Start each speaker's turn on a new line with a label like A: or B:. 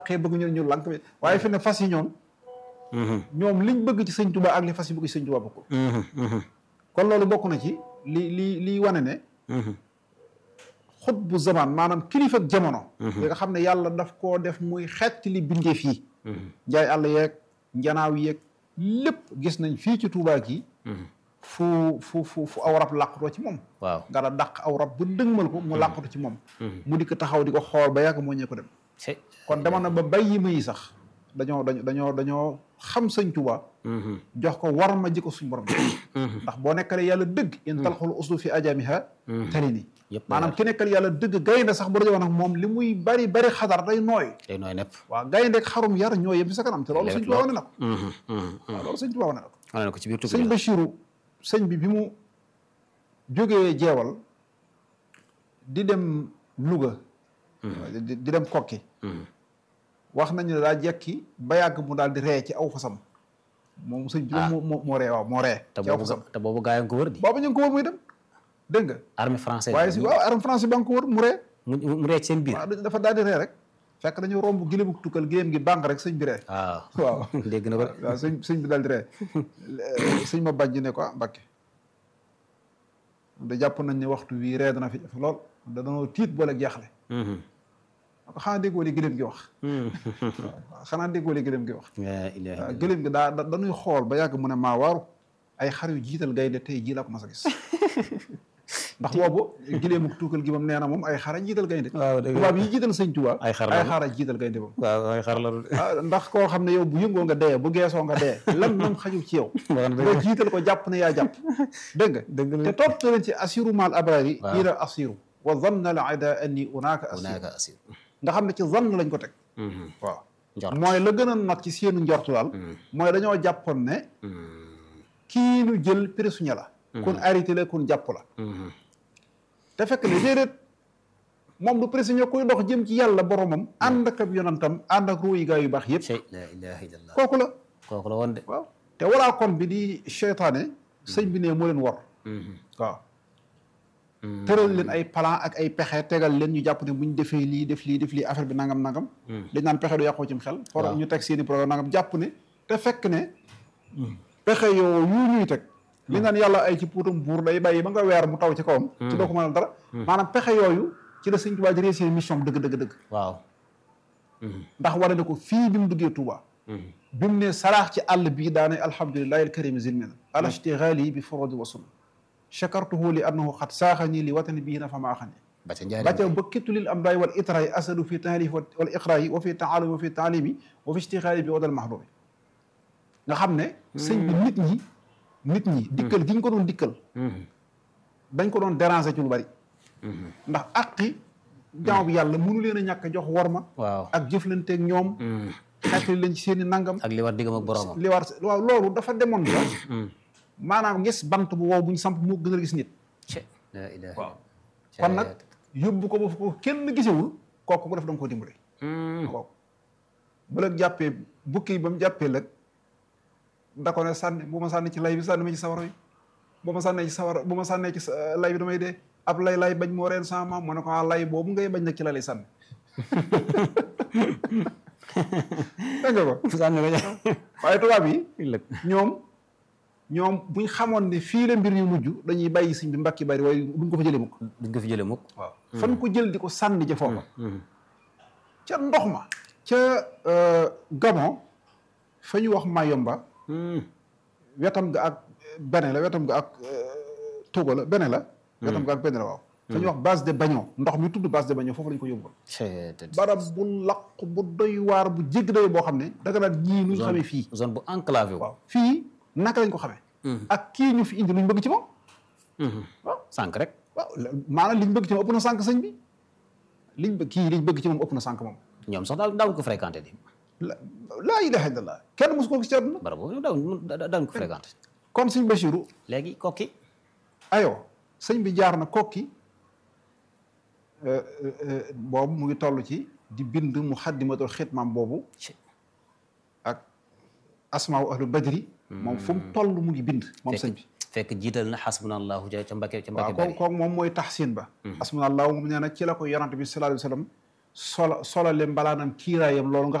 A: xëy bëgg ñu ñu lànk waaye fi ne fas yi ñoom ñoom liñ bëgg ci sëñ Tuubaa ak li fas yi bëgg ci sëñ Tuubaa bokkul kon loolu bokk na ci li li liy wane ne xut bu zaman maanaam kilifa ak jamono yi nga xam ne yàlla daf koo def muy xeet li bindeef yi njaay àll yeeg njanaaw yeeg lépp gis nañ fii ci Tuubaa gi fu fu fu fu aw rab làqutoo ci moom
B: waaw
A: nga da dàq aw rab bu dëgmal ko mu làqutu ci moom mu di ko taxaw di ko xool ba yàgg moo ñee ko dem kon dama na ba bay yi yi sax dañoo dañoo dañoo dañoo xam sëñ Tuubaa jox ko war ma ji ko suñ borom ndax boo nekkalee yàlla dëgg in talxul uslu fi ajamiha tali ni maanaam ki nekkal yàlla dëgg gaynde sax bu dajowoon nag moom li muy bari bari xadar day nooy
B: day nooy nepp
A: waaw gayndeek xarum yar ñoo yem ci sa kanam te loolu sëñ Tuubaa wane na ko waaw loolu sëñ Tuubaa wane na ko
B: wane na ko ci biir tukki
A: sëñ Bachiru sëñ bi bi mu jógee jeewal di dem Louga di dem kokki wax nañu ne daa jekki ba yàgg mu daal di ree ci aw fasam moom sëñ bi moo moo moo ree waaw moo ree
B: te
A: ci aw
B: boobu
A: fasam
B: te boobu gaa yi nga ko wër di
A: boobu ñu ngi ko wër muy dem dégg nga
B: armée française
A: waaye si waaw arme français ba nga ko wër mu ree
B: mu mu ree ci seen biir
A: waaw dafa daal di ree rek fekk dañu romb giléemu tukkal giléem gi bànq rek sëñ bi ree
B: waaw
A: waaw
B: dégg na ko de
A: waaw sëñ sëñ bi daal di ree sëñ ma bàjj ne ko ah Mbàkke da jàpp nañ ne waxtu wii ree dana fi def lool da danoo tiit boole jaaxle ko xanaa déggoo li gëléem gi wax waaw xanaa déggoo li gëléem gi wax
B: la ilaha
A: waaw gëléem gi daa da- dañuy xool ba yàgg mu ne maa waaru ay xar yu jiital gaynde tey jii laa ko mas a gis ndax boobu gëléemu tuukal gi moom nee na moom ay xara jiital gaynde
B: waaw dëgg la.
A: tubaab yi jiital sëñ Tuubaa
B: Ay xar la
A: ay xara jiital gaynde moom
B: waaw ay xar la du
A: ah ndax koo xam ne yow bu yëngoo nga dee bu geesoo nga dee lan moom xajul ci yow nga jiital ko jàpp ne yaa jàpp dégg nga
B: dëgg la
A: te topp leen ci assiru maal abrari
B: Waaw.
A: ila assiru wa zanna al ada anni unaaka assiru
B: naaka asir
A: nga xam ne ci zann lañ ko teg waaw
B: njort
A: mooy la gën a not ci seenu njortu daal mooy dañoo jàppoon ne kii nu jël prisonnier la kun arrêté la kun jàpp la te fekk ne déedéet moom du prisonnier kuy dox jëm ci yàlla boromam ànd ak ab yonantam ànd ak ruuyi gaa yu baax yëpp
B: shay la ilaha illallah
A: kooku la
B: kooku la woon de
A: waaw te walaa kon bi di seytaane sëñ bi ne moo leen war waaw tëral leen ay plan ak ay pexe tegal leen ñu jàpp ne bu ñu defee lii def lii def lii affaire bi nangam nangam dañ naan pexe du yàqoo cim xel for ñu teg seeni programme nangam jàpp ne te fekk ne pexe yoo yu ñuy teg li naan yàlla ay ci puutam buur day bàyyi ba nga weer mu taw ci kawam ci doo ko mënal dara maanaam pexe yooyu ci la sëñ Tuubaa di réussir mission dëgg dëgg dëgg
B: waaw
A: ndax wane na ko fii bi mu duggee Touba bi mu ne saraax ci àll bii daane alhamdulillahi alkarimi zilmina ala ishtighali bi furudi wa sunna chakartuhu li annahu xat saaxani li watani bii na fa maaxani
B: ba ca njaari
A: bàcca ba kittu lil amdaay wal itraay asadu fi taalif wal iqraayi wa fi taalumi wa fi taalimi wa fi ishtighali bi wadal mahdubi nga xam ne sëñ bi nit ñi nit ñi dikkal gi ñu ko doon dikkal dañ ko doon déranger ci lu bari ndax aqi jaamu bi yàlla mënu leen a ñàkk a jox worma
B: waaw
A: ak jëflanteeg ñoom xeetli leen ci seen i nangam
B: ak li war diggam ak boroomam
A: li war waaw loolu dafa demoon ba maanaam gis bant bu wow bu ñu samp moo gën a gis nit
B: Cé, la ilaha
A: waaw kon nag yóbbu ko ba fu ko kenn gisewul kooku ko def da nga ko dimbali kooku bu la jàppee bukki ba mu jàppee lëg da ko ne sànni bu ma sànni ci lay bi sànni ma ci sawara yi bu ma sànnee ci sawara bu ma sànnee ci sa- lay bi damay dee ab lay lay bañ moo reen sama maam mu ne ko ah lay boobu ngay bañ nag ci la lay sànni dégg nga ko
B: sànni ko
A: waaye tubaab yi
B: lëg
A: ñoom ñoom buñ xamoon ne fii la mbir yu mujj dañuy bàyyi sëñ bi mbakki bari waaye duñ ko fa jëlee mukk
B: duñ ko fi jële mukk
A: waaw fan ko jël di ko sànni ca foofa ca ndox ma ca Gabon fa ñu wax Mayomba wetam ga ak bene la wetam ga ak Togo la bene la wetam ga ak bene la waaw fa ñu wax base de Bagnon ndox mi tudd base de Bagnon foofu lañ ko yóbbu
B: Cé, te-
A: barab bu laq bu doy waar bu jégg doy boo xam ne danga naan ñii nuñ xamee fii
B: zone bu enclavé wu
A: waaw fii naka lañ ko xamee ak kii ñu fi indi luñ bëgg ci moom waaw
B: sànq rek
A: waaw maanaam liñ bëgg ci moom ëpp na sànq sëñ bi liñ bëgg kii liñ bëgg ci moom ëpp na sànq moom
B: ñoom sax daaw daawuñ ko fréquenté di
A: la laa ilaha illallah kenn mosu ko gis ci àdduna
B: barab boobu ñoom daawuñ daawuñ ko fréquenté
A: kon sëñ Bachirou
B: léegi kokki
A: ayo sëñ bi jaar na kokki boobu mu ngi toll ci di bind mu xaddimatul xitmaam boobu
B: Cé,
A: ak asmaaw ahlu badri moom fu mu toll mu ngi bind moom sëñ bi
B: fekk jiital na xasbunallahu ca ca Mbàkke ca
A: waaw
B: Mbàkke
A: kooku
B: bari
A: kooku moom mooy taxsin ba asmanallahu moom nee na ci la ko yonante bi sallallahu alayhi wa sallam sola solale mbalaanam kiiraayam loolu nga